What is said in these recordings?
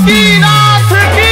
बासुकीनाथ की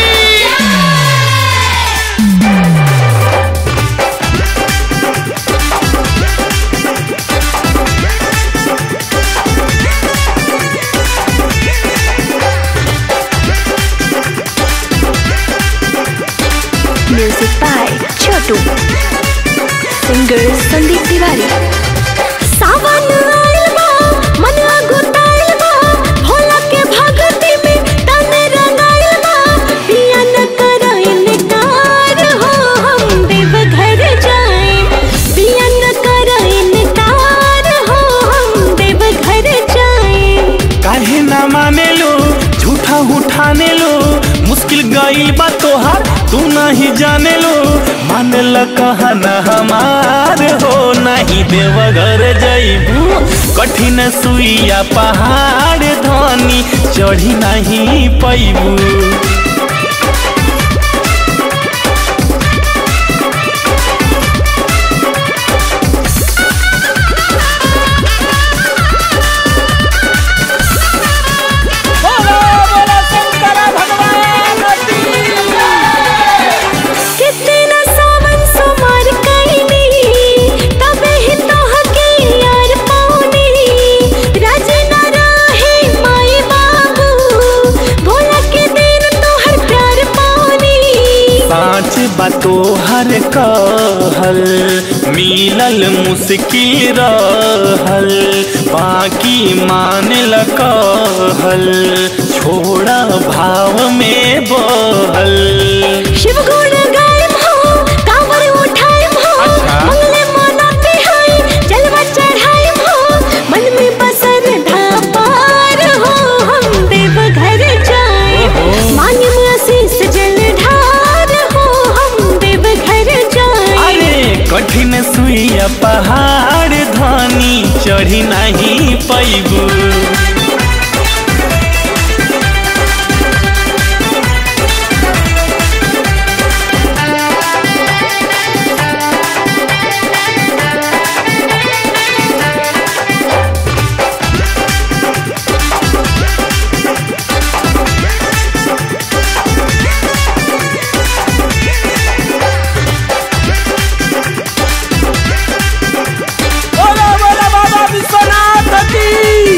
music by Chhotu singer Sandeep Tiwari सावन आइल बा मन अगुताइल बा भोला के भगती में तन रंगाइल बा पिया न करो इनकार हो हम देव घर जाए पिया न करो इनकार हो हम देव घर जाए काहे ना माने लो झूठा उठाने लो मुश्किल गई बा तोहार तू नहीं जाने लो मान ल कहना हमार हो नहीं देवघर जईबू कठिन सुइया पहाड़ धनी चढ़ी नहीं पैबू बोलो बोलो शंकर भगवान की कितना सावन सुमार कईनी तबे ही तोहके यार पाऊनी राज न रहे माई बाबू भोला के दिन तोहर प्यार पाऊनी पाँच बातो हर कहल मिलल मुश्किल रहल बाकी मान ल कहल छोड़ा भाव में बहल शिव गुण गायब हो कांवर उठायब हो अच्छा। मंगले मनाते हैं जलवा चढ़ायब हो मन में बसर धापार हो हम देव घर जाए ओहो। मांगे में आशीष जल ढार हो हम देव घर जाए अरे कठिन सुइया पहाड़ धनी चढ़ी नहीं पैबू बोलो बोलो बाबा विश्वनाथ की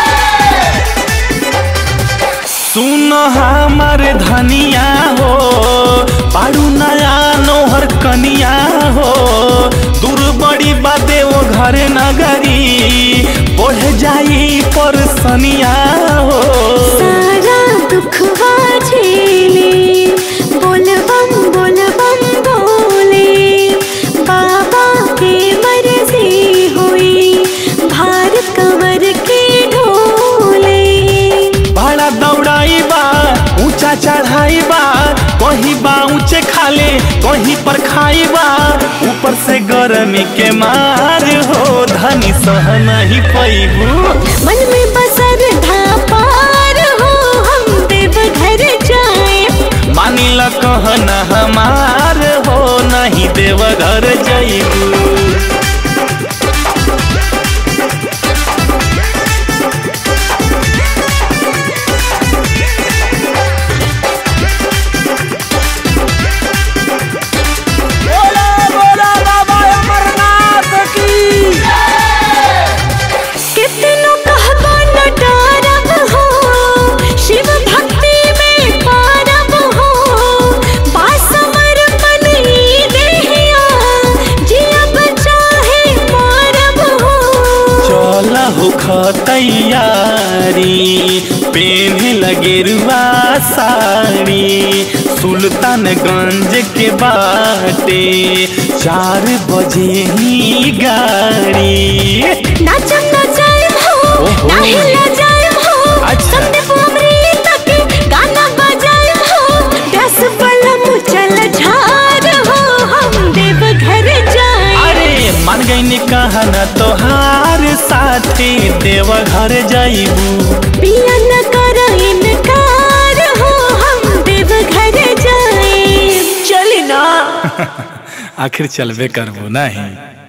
सुन हमार धनिया हो पारू नया नोहर कनिया हो दूर बड़ी बाते वो घर नगरी बढ़ जाई पर सनिया हो सारा दुख झेले बोल बम बोल बम बोले बाबा के मर्जी हुई भार कंवर के ढोले बड़ा दौड़ाई बा ऊंचा चढ़ाई बा कहीं बा ऊंचे खाले कहीं पर खाई बा ऊपर से गर्मी के मार हो धनी सह नहीं पैबू मन में बसर धापार हो हम देव घर जाए मानी ल कहना हमार हो नहीं देवघर जईबू बोलो बोलो बाबा अमरनाथ की कितनो कहबो न डरब हो शिव भक्ति में पारब हो बासमर ई देहिया जियब चाहे मरब हो चल होख तैयारी पेन लगेरुआ साड़ी सुल्तानगंज के बाटे चार बजे ही गाड़ी नाचम न जायम हो ओहो। नाही ल जायम हो अच्छा। संदीप अमृत के गाना बजायम हो दस बलम चल झार हो हम देव घर जाए अरे मान गई कहना तोहार साथे देवघर जईबू पिया न करो इनकार हो हम देव घर जाए चली ना आखिर चलबे करबो नहीं